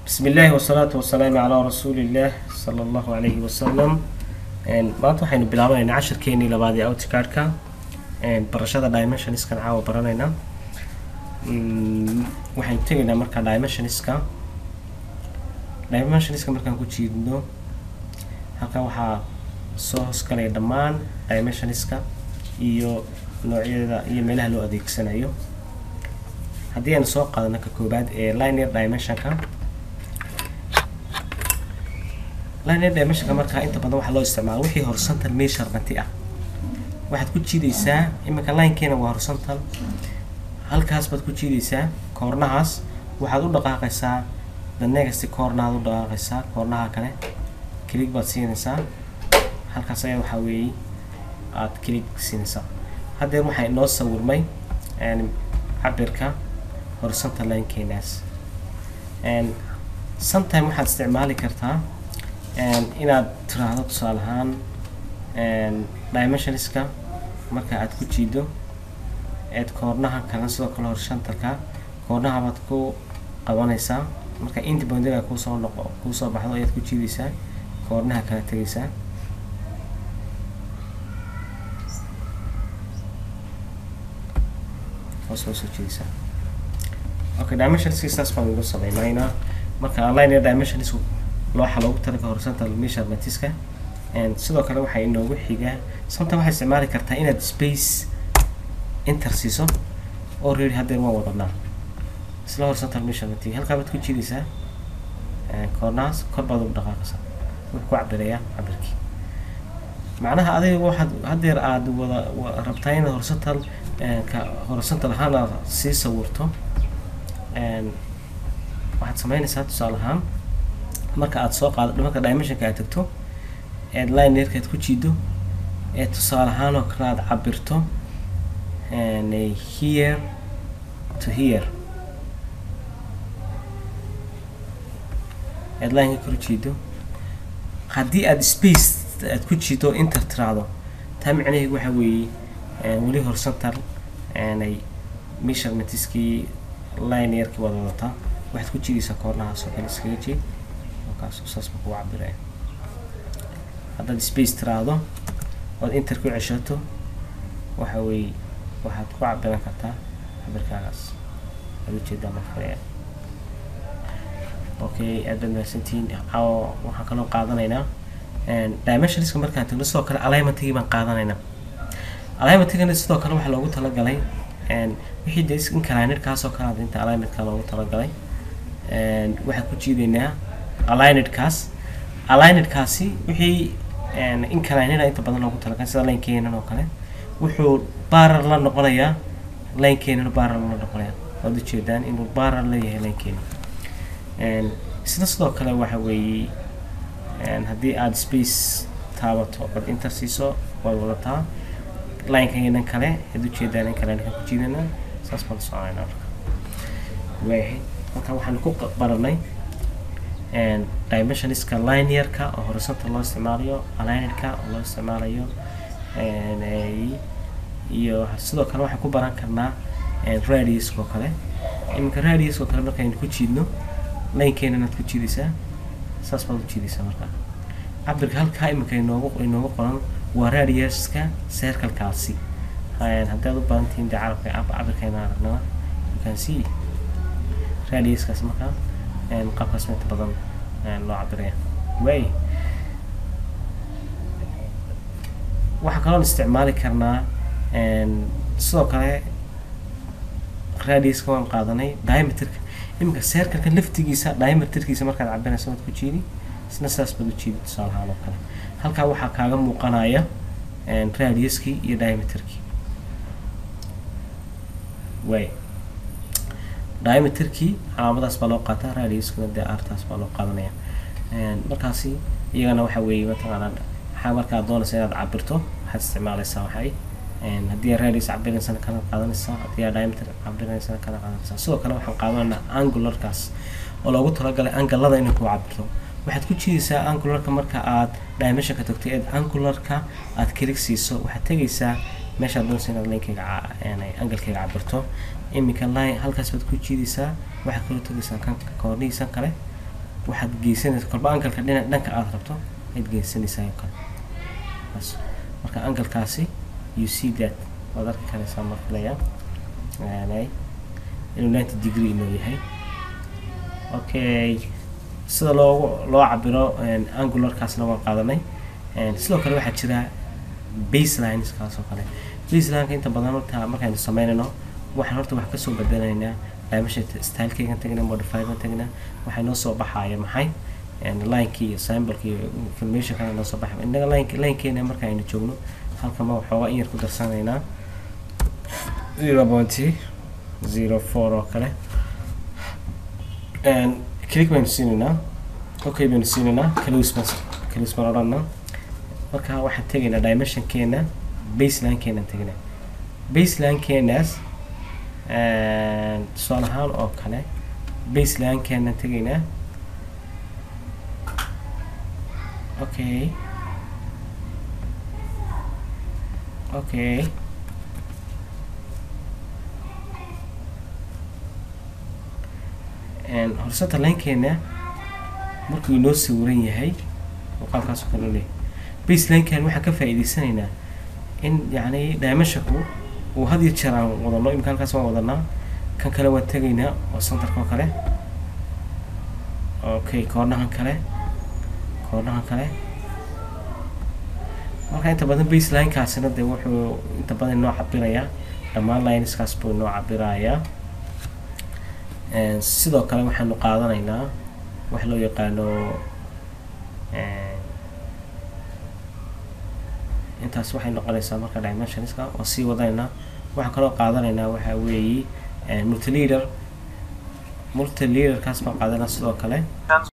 bismi illaahi wasalaatu wasalaamu calaa rasuulillaah sala allahu calayhi wasalam maanta waxaynu bilaabanaynaa cashirkeenii labaad ee outcardka barashada dimensionskan caawa baranaynaa waxaynu tegaynaa marka dimensionska dimensionska markaan ku jiidno halkan waxaa soo hoosgalaya dhammaan dimensionska iyo noocyada iyo meelaha loo adeegsanayo haddii aynu soo qaadano ka koobaad ee linear dimensionka linear dimensionka markaa inta badan waxaa loo isticmaala wixii horizontal measurement ah waxaad ku jiidaysaa iminka linekeena waa horizontal halkaas baad ku jiidaysaa koornahaas waxaad u dhaqaaqaysaa the next koornaad u dhaqaaqaysaa koornaha kale click baad siinaysaa halkaas ayaa waxaa weeye aad click siinaysaa haddeer waxaa inoo sawirmay cabirka horizontal linekeenaas sometime waxaad isticmaali kartaa inaad tiraahdo tusaale ahaan dimensionska marka aad ku jiido eed koornaha kale sidoo kale horizontalka koornaha baad ku qabanaysaa marka independentga kuusoo noqo kuusoo baxdo ayaad ku jiidaysaa koornaha kala tegaysaa hoos baa soo jiidaysaa okay dimensionska saas baan ugu sameynaynaa marka linear dimensionsku looxa loogu talaga horizontal measurementska sidoo kale waxaa inoogu xigaa sometime waxaad isticmaali kartaa inaad space enter siiso already haddeer waan wadanaa isla horizontal measurement halkaa baad ku jiidaysaa koornahaas kor baad ugu dhaqaaqaysaa wuxuu ku cabirayaa cabirkii macnaha adiga waxaad haddeer aada wada rabtaa inaad horizontal ka horizontal ahaan aad sii sawirto waxaad sameynaysaa tusaale ahaan marka aad soo qaado marka dimensionka aad tagto eed linearka aad ku jiido ee tusaale ahaan oo kale aad cabirto here to here eed lineka kor jiido haddii aad space aad ku jiido inter tiraado taa micnaheedu waxa weeye weli horizontal ay measurementskii linearkii wada wadataa waxaad ku jiidaysaa koornahaas oo kale iskaga jeed kaas saas ma kugu cabiraya haddaad space tiraahdo ood inter ku ceshato waxa weeye waxaad ku cabiran kartaa cabirkaagaas aad ujeedaa marka okay aad baad mahadsantihiin waxaan kaloo qaadanaynaa dimensionska markaan tagno sidoo kale alignmentigii baan qaadanaynaa alignmentigana sidoo kale waxaa loogu talagalay wixii de inclinedkaas oo kale inta alignmentka loogu talagalay waxaan ku jiidaynaa alignedkaas alignedkaasi wixii inclineda inta badan loogu talagalay sida linekeenan oo kale wuxuu barar la noqonayaa linekeenan barar la noqonayaa waad ujeedaan inuu barar leeyahay linkeena isna sidoo kale waxa weeye haddii aada space taabato ood inter siiso waad wadataa linekeenan kale aad ujeedaan in kale ku jiidana saas baan soconayna marka waayahay halkan waxaan ku baranay dimensionska linearka oo horizontal loo isticmaalayo alignedka oo loo isticmaalayo iyo sidoo kale waxaan ku baran karnaa radiuska oo kale iminka radiuska oo kale markaynu ku jiidno linekeenan aad ku jiidaysaa saas baad u jiidaysaa marka cabirka halkaa iminka inoogu inoogu qoran waa radiuska circlekaasi haddaad u badantihiin dee carabka cabirkayna aragnaa you can see radiuskaas markaa qaabkaas inta badan loo cabiraya waay waxaa kaloon isticmaali karnaa sidoo kale radiuska waan qaadanay diameterka iminka circleka laftigiisa diameterkiisa markaad cabiraysa waad ku jiidi isna sidaas baad u jiidi tusaale ahaan oo kale halkaa waxaa kaaga muuqanaya radiuskii iyo diameterkii waay diameterkii calaamadaas baa loo qaataa radiuskuna dee artaas baa loo qaadanaya markaasi iyagana waxa weeye mataqaanaa waxaa markaad doonaysa inaad cabirto waxaad isticmaalaysaa waxay haddii aad radius cabiraysana kana qaadanaysaa haddii aad diameter cabiraysana kana qaadanaysaa sidoo kale waxaan qaadanaynaa angularkaas oo loogu talagalay angalada inay ku cabirto waxaad ku jiidaysaa angularka marka aad dimensionka tagto eed angularka aad kilig siiso waxaad tegaysaa meeshaad doonaysa inaad linkeyga angalkeyga cabirto iminka line halkaas baad ku jiidaysaa waxaad kaloo tegaysaa kan koornihiisan kale waxaad geysanaysa kolba angalka dhina dhanka aada rabto ayaad geysanaysaa oo kale bas marka angalkaasi you see that waad arki karaysaa ma filaya yani inuu ninety degree inuu yahay okay sida loogu loo cabiro angularkaasna waan qaadanay sidoo kale waxaa jira baselines kaas oo kale baselineka inta badan horta markaynu sameynayno waxaan horta wax kasoo bedelaynaa dimension stylekeygan tagna modifygan tagna waxay noo soo baxaaya maxay linekii iyo sampleki iyo informationkana noo soo baxay innaga line linekeena marka aynu joogno halkama waxoogaa in yar ku darsanaynaa zero pointy zero four oo kale click baynu siinaynaa okay baynu siinaynaa close baan close baan odhanaa marka waxaan tegaynaa dimensionkeena baselinekeenan tegaynaa baselinekeenaas tusaale ahaan oo kale baselinekeenan tegaynaa okay okay horsata linekeena markuu inoo sawiran yahay muuqaalkaas oo kale leeyahay baselineken waxaan ka faa'iidaysanaynaa in yacni dimensionku uu had iyo jeer aan wadano imika halkaas waan wadanaa kan kale waan tegaynaa oo centerka oo kale okay koornahan kale koornahan kale marka inta badan baselinekaasina dee wuxuu inta badan inoo cabirayaa dhammaan lineskaas buu inoo cabirayaa sidoo kale waxaanu qaadanaynaa wax loo yaqaano intaas waxay noqonaysaa marka dimensionska oo sii wadanaynaa waxaan kaloo qaadanaynaa waxaa weeye multileader multileaderkaas baan qaadanaa sidoo kale